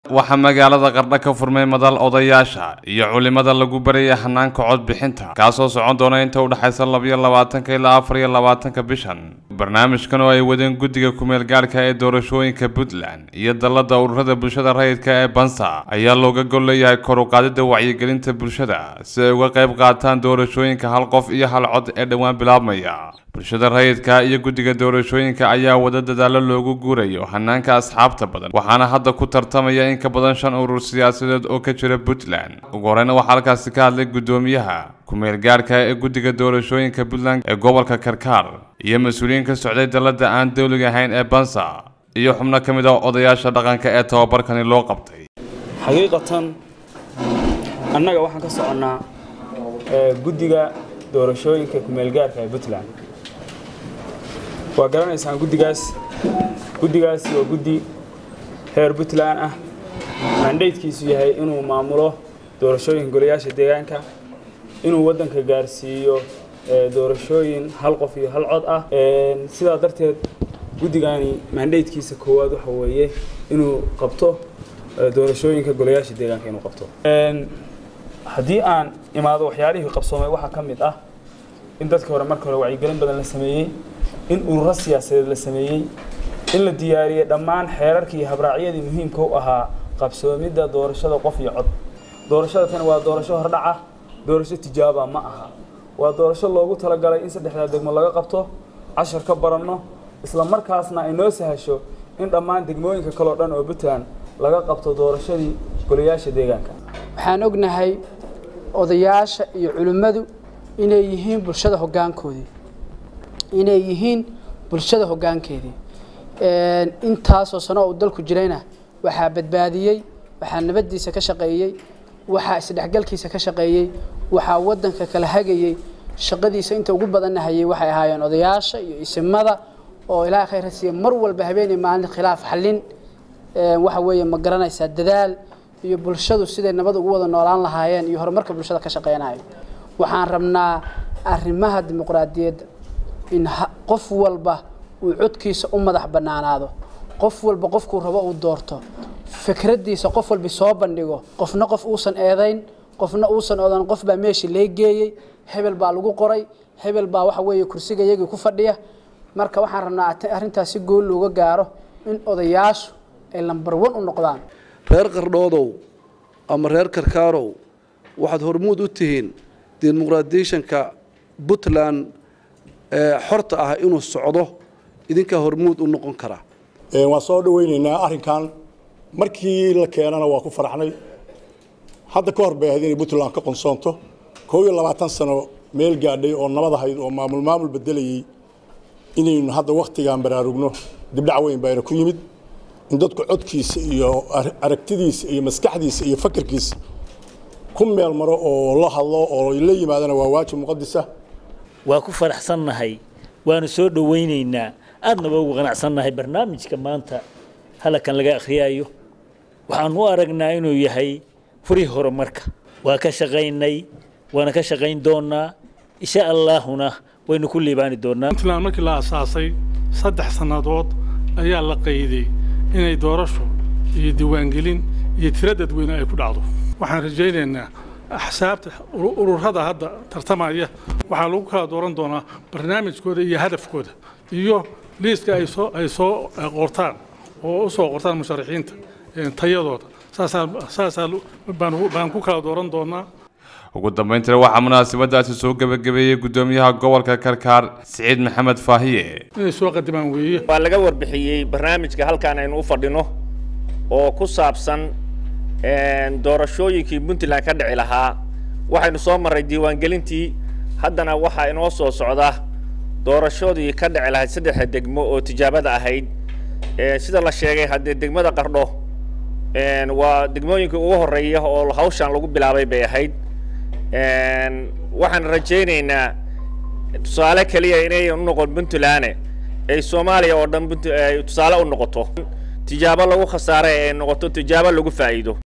waxaa magaalada qardho ka furmay madal odayaasha iyo culimada lagu baraya hanaanka codbixinta kaasoo socon doona inta u dhexaysa labiyo labaatanka ilaa afar iyo labaatanka bishan barnaamijkan oo ay wadeen guddiga kumeel gaadhka ee doorashooyinka puntland iyo dallada ururada bulshada rayidka ee bansa ayaa looga gol leeyahay kor u qaadida wacyigelinta bulshada si ay uga qayb qaataan doorashooyinka hal qof iyo hal cod ee dhowaan bilaabmaya bulshada rayidka iyo guddiga doorashooyinka ayaa wada dadaalo loogu guurayo hanaanka asxaabta badan waxaana hadda ku tartamaya in ka badan shan urur siyaasadeed oo ka jira puntland ugu horeyna waxaa halkaasi ka hadlay guddoomiyaha kumeel gaadhka ee guddiga doorashooyinka puntland ee gobolka karkaar iyo mas-uuliyiin ka socday dallada aan dowliga ahayn ee bansa iyo xubno ka mid ah odayaasha dhaqanka ee tababarkani loo qabtay xaqiiqatan annaga waxaan ka soconnaa guddiga doorashooyinka kumeelgaarka ee puntland waa garanaysaan guddigaas guddigaasi waa guddi reer puntland ah mandaydkiisu yahay inuu maamulo doorashooyinka golayaasha deegaanka inuu waddanka gaarsiiyo doorashooyin hal qof iyo hal cod ah sidaa darteed guddigani mandaydkiisa koowaad waxa weeye inuu qabto doorashooyinka golayaasha deegaanka inuu qabto haddii aan imaado waxyaalihii qabsoomay waxaa ka mid ah in dadka hore marka hore wacyigelin badan la sameeyey in ururo siyaasadeed la sameeyey in la diyaariyey dhammaan xeerarkii iyo habraacyadii muhiimka u ahaa qabsoomidda doorashada qof iyo cod doorashada tani waa doorasho hordhaca doorasho tijaaba ma aha waa doorasho loogu talagalay in saddexdaa degmo laga qabto cashar ka baranno isla markaasna ay noo sahasho in dhammaan degmooyinka kaleo dhan oo puntland laga qabto doorashadii golayaasha deegaanka waxaan ognahay odayaasha iyo culimmadu inay yihiin bulshada hoggaankoodii inay yihiin bulshada hoggaankeedii intaasoo sano uu dalku jirayna waxaa badbaadiyey waxaa nabaddiisa ka shaqeeyey waxaa isdhexgalkiisa ka shaqeeyey waxaa waddanka kala hagayey shaqadiisa inta ugu badanna hayay waxay ahaayeen odayaasha iyo isimada oo ilaahay khayr siiya mar walba habeenay maalin khilaaf xallin waxa weeye ma garanaysaa dadaal iyo bulshadu siday nabad ugu wada noolaan lahaayeen iyo horumarka bulshada ka shaqeynayo waxaan rabnaa arrimaha dimuqraadiyadda in qof walba uu codkiisa u madax bannaanaado qof walba qofkuu rabo uu doorto fikraddiisa qof walbi soo bandhigo qofna qof uusan eedayn qofna uusan odan qof baa meeshii lee geeyey hebel baa lagu qoray hebel baa waxa weeye kursiga iyagii ku fadhiya marka waxaan rabnaa arrintaas si gool looga gaaro in odayaashu ay lambar wan u noqdaan reer qardhoodow ama reer karkaarow waxaad hormuud u tihiin dimuqraadiyeshanka puntland ee xorta ah inuu socdo idinkaa hormuud u noqon kara waan soo dhaweynaynaa arrinkan markii la keenana waa ku faraxnay hadda ka hor bay ahayd inay puntland ka qonsoonto koob iyo labaatan sano meel gaadhay oo nabad ahayd oo maamul maamul bedelayey inaynu hadda wakhtigan baraarugno dibdhac weyn bayna ku yimid in dadku codkiisa iyo aragtidiisa iyo maskaxdiisa iyo fakarkiisa ku meel maro oo la hadlo oo la yimaadana waa waajib muqadisa waa ku faraxsannahay waanu soo dhowaynaynaa aadna waa ugu qanacsannahay barnaamijka maanta halakan laga akhriyaayo waxaanu u aragnaa inuu yahay furihii horumarka waa ka shaqaynay waana ka shaqayn doonaa insha allaahuna waynu ku liibaani doonaa puntland markii la asaasay saddex sannadood ayaa la qayday inay doorasho iyo diiwaangelin iyo tiro dadweyne ay ku dhacdo waxaan rajaynaynaa axsaabta ururada hadda tartamaya waxaa lagu kala dooran doonaa barnaamijkooda iyo hadafkooda iyo liiska ay soo ay soo qortaan oo u soo qortaan musharaxiinta tayadooda saasaa saasaa baan ku kala dooran doonaa ugu dambayntina waxaa munaasabadaasi soo gebagabeeyey guddoomiyaha gobolka karkaar siciid maxamed faahiye inay soo qadimaan weeye waa laga warbixiyey barnaamijka halkaan aynu u fadhino oo ku saabsan doorashooyinkii puntland ka dhici lahaa waxaynu soo marray diiwaangelintii haddana waxaa inoo soo socda doorashadii ka dhici lahayd saddexda degmo oo tijaabada ahayd sida la sheegay haddee degmada qardho waa degmooyinka ugu horreeya oo hawshan lagu bilaabay bay ahayd waxaan rajaynaynaa tusaale keliya inay u noqon puntland ay soomaaliya oo dhan tusaale u noqoto tijaabo lagu khasaare ay noqoto tijaabo lagu faa'iido